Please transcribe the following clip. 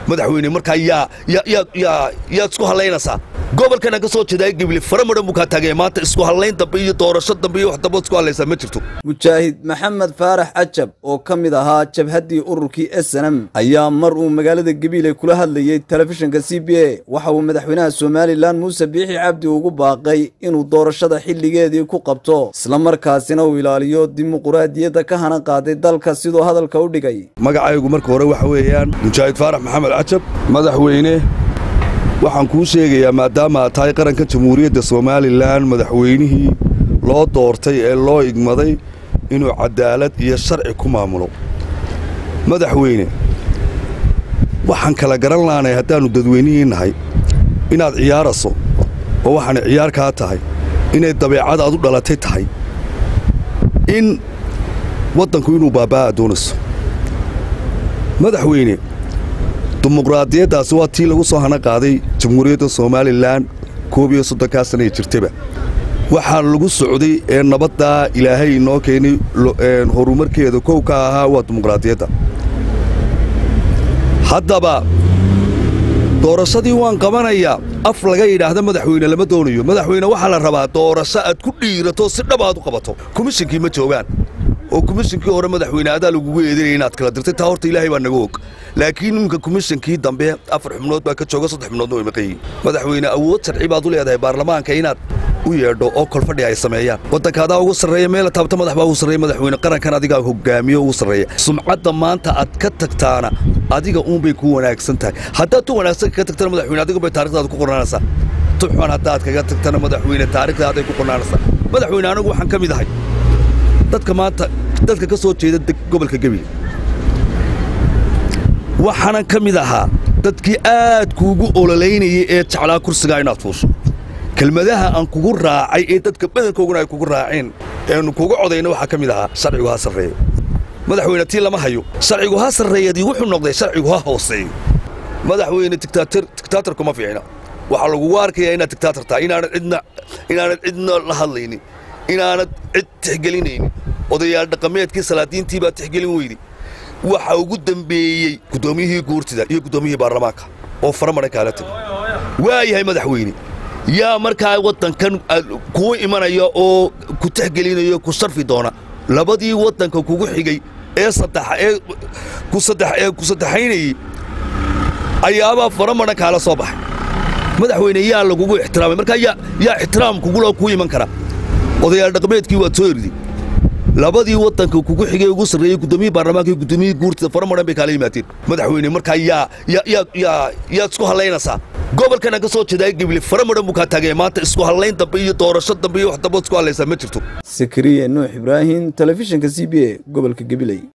madaxweyne markaa yaa yaad isku hallaynaysaa gobolkana ka soo jeedaa gebile fara madhan buu kaa taagaya maanta isku hallayn dambe iyo doorasho dambe iyo wax dambe isku hallaysaa ma jirto mujaahid maxamed faarax cajab oo ka mid ahaa jabhaddii ururkii snm ayaa mar uu magaalada gabiile kula hadlayey telefishinka c b a waxa uu madaxweynaha somalilan muuse biixi cabdi ugu baaqay inuu doorashada xilligeedii ku qabto islamarkaasina uu ilaaliyo dimuquraadiyadda ka hana qaaday dalka siduu hadalka u dhigay magacaygu marka hore waxa weeyaan mujaahid faarax maxamed cajab madaxweyne waxaan kuu sheegayaa maadaama aad tahay qaranka jamhuuriyadda somalilan madaxweynihii loo doortay ee loo igmaday inuu cadaalad iyo sharci ku maamulo madaxweyne waxaan kala garan laanay haddaannu dadweynihii nahay inaad ciyaaraso oo waxaana ciyaar kaa tahay inay dabeecad aad u dhalatay tahay in waddanku inuu baabaa'a doonayso madaxweyne dimuqraadiyaddaasi waa tii lagu soo hana qaaday jamhuuriyadda somalilan koob iyo soddonkaa sana ee jirtaba waxaa lagu socday ee nabaddaa ilaahay inoo keenay horumarkeeda kow ka ahaa waa dimuqraadiyadda haddaba doorashadii waan qabanayaa af laga yidhaahda madaxweyne lama doonayo madaxweyne waxaa la rabaa doorasho aad ku dhiirato si dhab aad u qabato komishinkii ma joogaan oo komishinkii hore madaxweyne adaa lagugu eedanaya inaad kala dirtay taa horta ilaahay baa naga og laakiin iminka komishinkii dambe afar xubnood baa ka jooga saddex xubnoodna way maqan yihin madaxweyne awood sharci baad u leedahay baarlamaanka inaad u yeedho oo kolfadhi ay sameeyaan waddanka adaa ugu sarreeya meela taabta madax baa ugu sarreeya madaxweyne qarankan adigaa hogaamiyo ugu sarreeya sumcadda maanta aad ka tagtaana adiga uunbay ku wanaagsan tahay haddaad tu wanaagsan kaga tagtana madaxweyne adigunbay taarikhdaada ku qornaanaysaa tuxun haddaad kaga tagtana madaxweyne taarikhdaadaay ku qornaanaysaa madaxweyne anigu waxaan ka mid ahay dadka maanta dadka ka soo jeeda gobolka gebile waxaanan ka mid ahaa dadkii aad kuugu ololaynayay ee jeclaa kursigaa inaad fuusho kelmadaha aan kugu raacay ee dadka badankooguna ay kugu raaceen eenu kugu codayna waxaa ka mid ahaa sharcigu ha sarreeyo madaxweyne tii lama hayo sharcigu ha sarreeyadii wuxuu noqday sharcigu ha hooseeyo madaxweyne tiktaatar kuma fiicna waxaa lagugu arkayaa inaad tiktaatar tahay inaanad cidna la hadlaynin inaanad cid tixgelinaynin odayaal dhaqameedkii salaadiintii baa tixgelin weydi waxa ugu dembeeyey guddoomiyihii guurtida iyo guddoomiyihii baarlamaanka oo fara madhan kaala tegay waa yahay madaxweyne yaa markaa waddankan kuu imanaya oo ku tixgelinayo ku sharfi doona labadii waddanka kugu xigay ee ee ku saddexaynayey ayaabaa fara madhan kaala soo baxay madaxweyne yaa lagugu ixtiraamay markaa yaa ixtiraam kugula kuu iman kara odayaal dhaqameedkii waad soo eriday labadii waddanka kugu xigay ugu sarreeyey guddoomiyii baarlamaanka iyo guddoomiyihii guurtida fara madhan bay kaala yimaadeen madaxweyne markaa yaa yaad isku hallaynaysaa gobolkana ka soo jeedaa gebile fara madhan buu kaa taagaya maanta isku hallayn dambe iyo doorasho dambe iyo wax dambe isku hallaysaa ma jirto sakariya nuux ibraahim telefishinka c b a gobolka gabiley